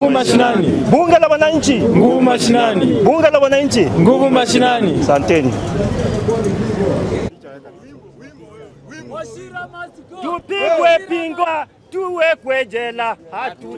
mashinani, Bunge la wananchi, nguvu mashinani, bunge la wananchi. nguvu mashinani. Asanteni. Tupigwe pingwa, tuwekwe jela, hatu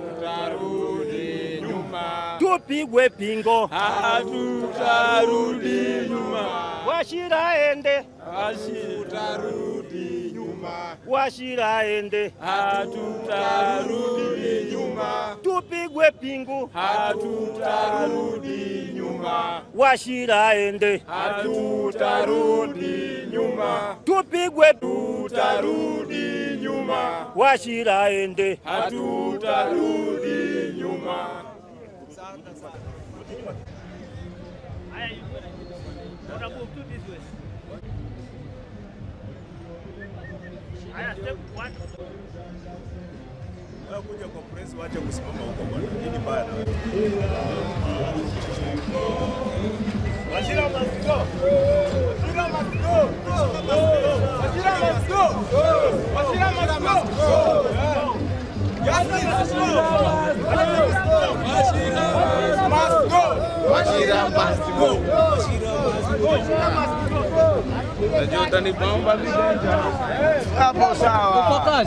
tupigwe pingo, Hatutarudi nyuma, Washira ende, hatutarudi nyuma, Washira ende, hatutarudi nyuma, tupigwe pingu, hatutarudi nyuma, Washira ende, hatutarudi nyuma, tupigwe tutarudi nyuma, Washira ende. hatutarudi nyuma. kuja kwa press waache kusimama huko bwana. Nini baya na wewe? Washira must go. Washira must go. Washira must go. Washira must go. Yasmin must go. Washira must go. Washira must go. Washira must go. Najua utanibamba vidanja. Hapo sawa.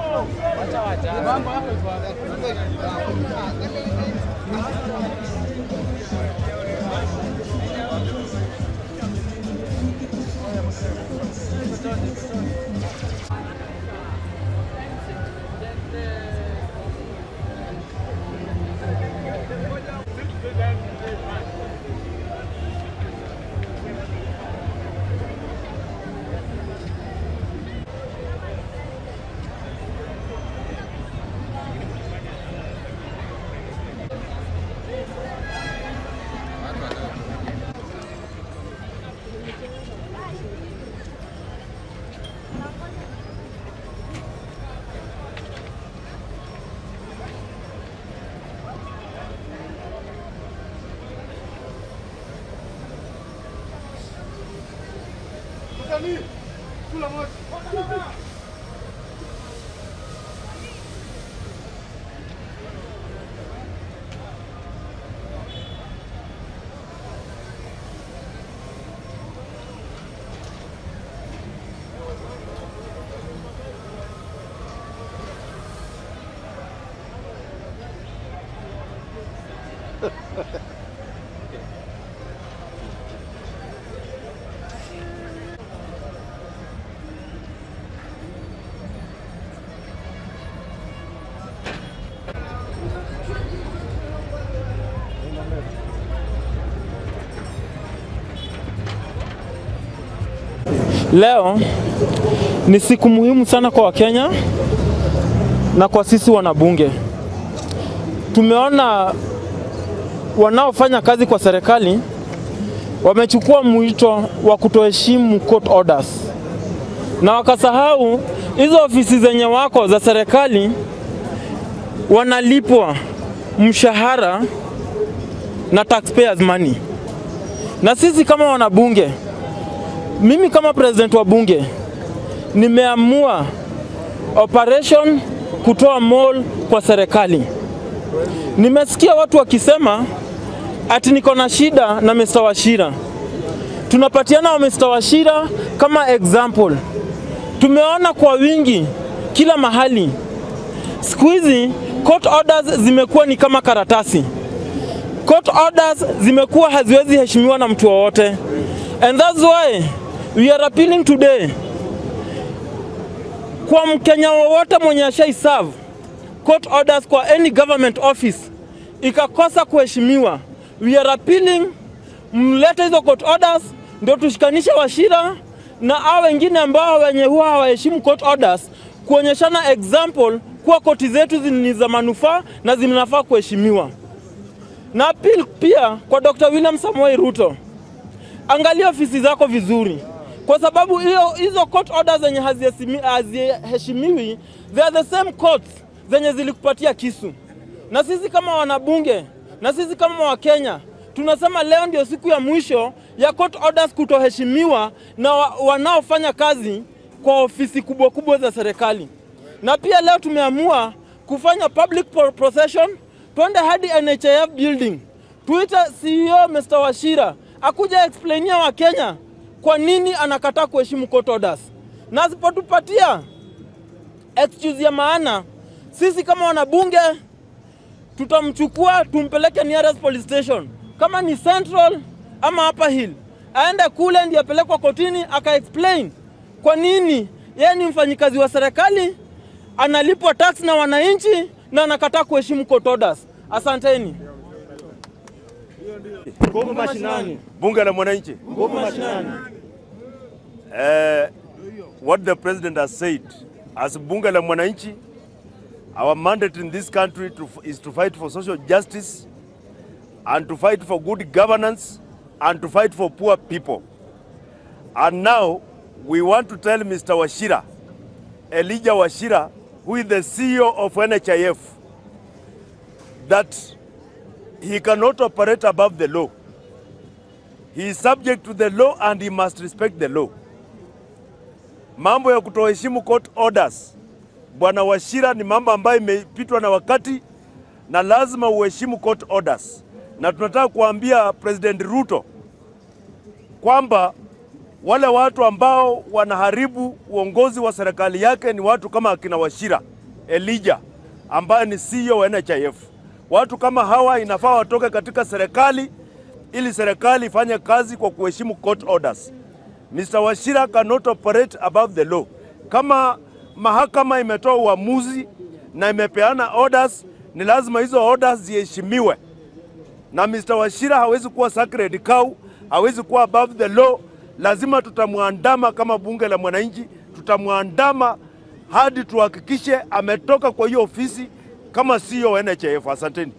Leo ni siku muhimu sana kwa Wakenya na kwa sisi wanabunge. Tumeona wanaofanya kazi kwa serikali wamechukua mwito wa kutoheshimu court orders na wakasahau hizo ofisi zenye wako za serikali wanalipwa mshahara na taxpayers money, na sisi kama wanabunge mimi kama president wa bunge nimeamua operation kutoa mall kwa serikali. Nimesikia watu wakisema ati niko na shida na Mr. Washira. Tunapatiana wa Mr. Washira kama example. Tumeona kwa wingi kila mahali. Siku hizi court orders zimekuwa ni kama karatasi. Court orders zimekuwa haziwezi heshimiwa na mtu wowote. And that's why we are appealing today kwa Mkenya wowote mwenye ashai serve court orders kwa any government office ikakosa kuheshimiwa, we are appealing mlete hizo court orders ndio tushikanishe Washira na hao wengine ambao wenye huwa hawaheshimu court orders, kuonyeshana example kuwa koti zetu zi- ni za manufaa na zinafaa kuheshimiwa. Na appeal pia kwa Dr. William Samoei Ruto, angalia ofisi zako vizuri, kwa sababu hiyo hizo court orders zenye hazihesimi- haziheshimiwi they are the same courts zenye zilikupatia kisu. Na sisi kama wanabunge na sisi kama Wakenya tunasema leo ndio siku ya mwisho ya court orders kutoheshimiwa na wa, wanaofanya kazi kwa ofisi kubwa kubwa za serikali. Na pia leo tumeamua kufanya public pro- procession twende hadi NHIF building, tuite CEO Mr. Washira akuja explainia Wakenya kwa nini anakataa kuheshimu court orders, na asipotupatia excuse ya maana, sisi kama wanabunge tutamchukua tumpeleke nearest police station, kama ni Central ama Upper Hill, aende kule ndiye apelekwa kotini aka explain kwa nini yeye ni mfanyikazi wa serikali analipwa tax na wananchi na anakataa kuheshimu court orders. Asanteni. Nguvu mashinani. Bunge la mwananchi. Nguvu mashinani. Uh, what the president has said as bunge la mwananchi our mandate in this country to, is to fight for social justice and to fight for good governance and to fight for poor people and now we want to tell Mr. Washira Elijah Washira who is the CEO of NHIF that he cannot operate above the law he is subject to the law and he must respect the law mambo ya kutoheshimu court orders, bwana Washira, ni mambo ambayo imepitwa na wakati na lazima uheshimu court orders, na tunataka kuambia President Ruto kwamba wale watu ambao wanaharibu uongozi wa serikali yake ni watu kama akina Washira Elijah ambaye ni CEO wa NHIF. Watu kama hawa inafaa watoke katika serikali ili serikali ifanye kazi kwa kuheshimu court orders. Mr. Washira cannot operate above the law. Kama mahakama imetoa uamuzi na imepeana orders, ni lazima hizo orders ziheshimiwe, na Mr. Washira hawezi kuwa sacred cow, hawezi kuwa above the law. Lazima tutamwandama kama bunge la mwananchi, tutamwandama hadi tuhakikishe ametoka kwa hiyo ofisi kama CEO wa NHIF. Asanteni.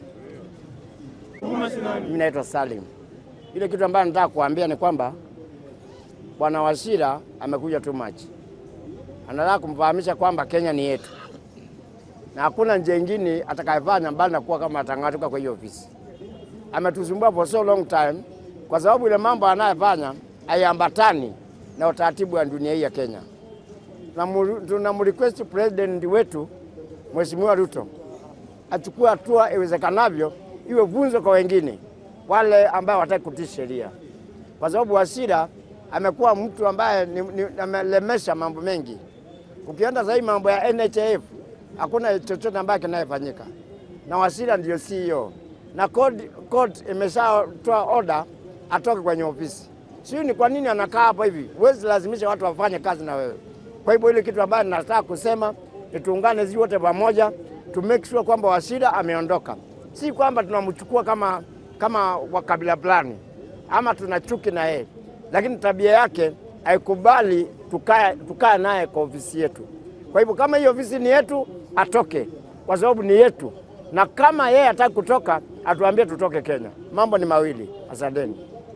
Mimi naitwa Salim. Ile kitu ambayo nataka kuambia ni kwamba Bwana Washira amekuja too much. Anataka kumfahamisha kwamba Kenya ni yetu na hakuna njia ingine atakayefanya mbali na kuwa kama atang'atuka kwa hiyo ofisi. Ametusumbua for so long time, kwa sababu ile mambo anayofanya haiambatani na utaratibu wa dunia hii ya Kenya. Tunamu- Tunamrequest president wetu Mheshimiwa Ruto achukue hatua iwezekanavyo, iwe funzo kwa wengine wale ambao wataki kutii sheria, kwa sababu Wasira amekuwa mtu ambaye ni, ni, amelemesha mambo mengi. Ukienda sasa hii mambo ya NHIF hakuna chochote ambayo kinayofanyika, na Wasira ndio CEO na court, court imeshatoa order atoke kwenye ofisi. Sijui ni kwa nini anakaa hapo hivi. Huwezi lazimisha watu wafanye kazi na wewe. Kwa hivyo ile kitu ambayo nataka kusema ni tuungane sisi wote pamoja to make sure kwamba Wasira ameondoka, si kwamba tunamchukua kama, kama wa kabila fulani ama tuna chuki na yeye, lakini tabia yake haikubali tukae tukae naye kwa ofisi yetu. Kwa hivyo kama hiyo ofisi ni yetu, atoke kwa sababu ni yetu, na kama yeye hataki kutoka, atuambie tutoke Kenya. Mambo ni mawili. Asanteni.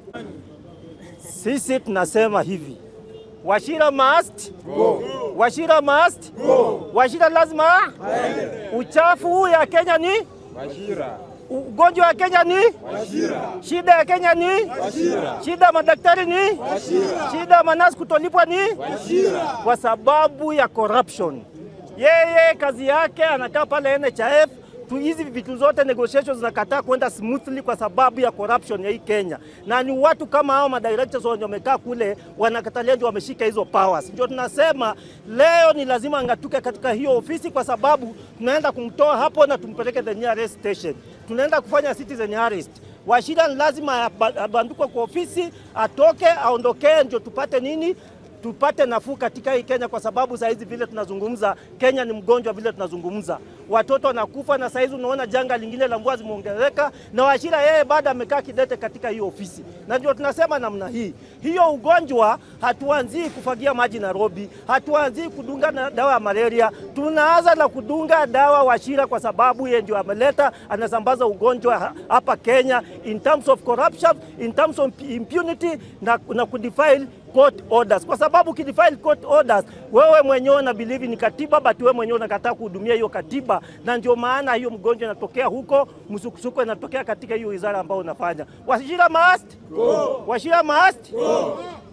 Sisi tunasema hivi. Washira must go. Washira must go. Washira lazima uchafu huu ya Kenya ni Washira. Ugonjwa wa Kenya ni Washira. Shida ya Kenya ni Washira. Shida ya madaktari ni Washira. Shida ya manasi kutolipwa ni Washira. Kwa sababu ya corruption. Yeye kazi yake anakaa pale NHIF tu hizi vitu zote negotiations zinakataa kwenda smoothly kwa sababu ya corruption ya hii Kenya, na ni watu kama hao madirectors wenye wamekaa kule wanakatalia ndio wameshika hizo powers. Ndio tunasema leo ni lazima angatuke katika hiyo ofisi, kwa sababu tunaenda kumtoa hapo na tumpeleke the nearest station. Tunaenda kufanya citizen arrest. Washira ni lazima aba- abandikwe kwa ofisi, atoke, aondokee, ndio tupate nini tupate nafuu katika hii Kenya, kwa sababu saa hizi vile tunazungumza, Kenya ni mgonjwa vile tunazungumza, watoto wanakufa, na saa hizi unaona janga lingine la mvua zimeongezeka, na Wachira yeye bado amekaa kidete katika hiyo ofisi, na ndio tunasema namna hii, hiyo ugonjwa hatuanzii kufagia maji Nairobi, hatuanzii kudunga na dawa ya malaria, tunaanza na kudunga dawa Wachira kwa sababu yeye ndio ameleta, anasambaza ugonjwa ha- hapa Kenya in terms of corruption, in terms of impunity na, na kudefile court orders, kwa sababu ukidefile court orders, wewe mwenyewe una believe ni katiba, but wewe mwenyewe unakataa kuhudumia hiyo katiba, na ndio maana hiyo mgonjwa inatokea huko, msukusuko inatokea katika hiyo wizara ambayo unafanya. Washira must go. Washira must go.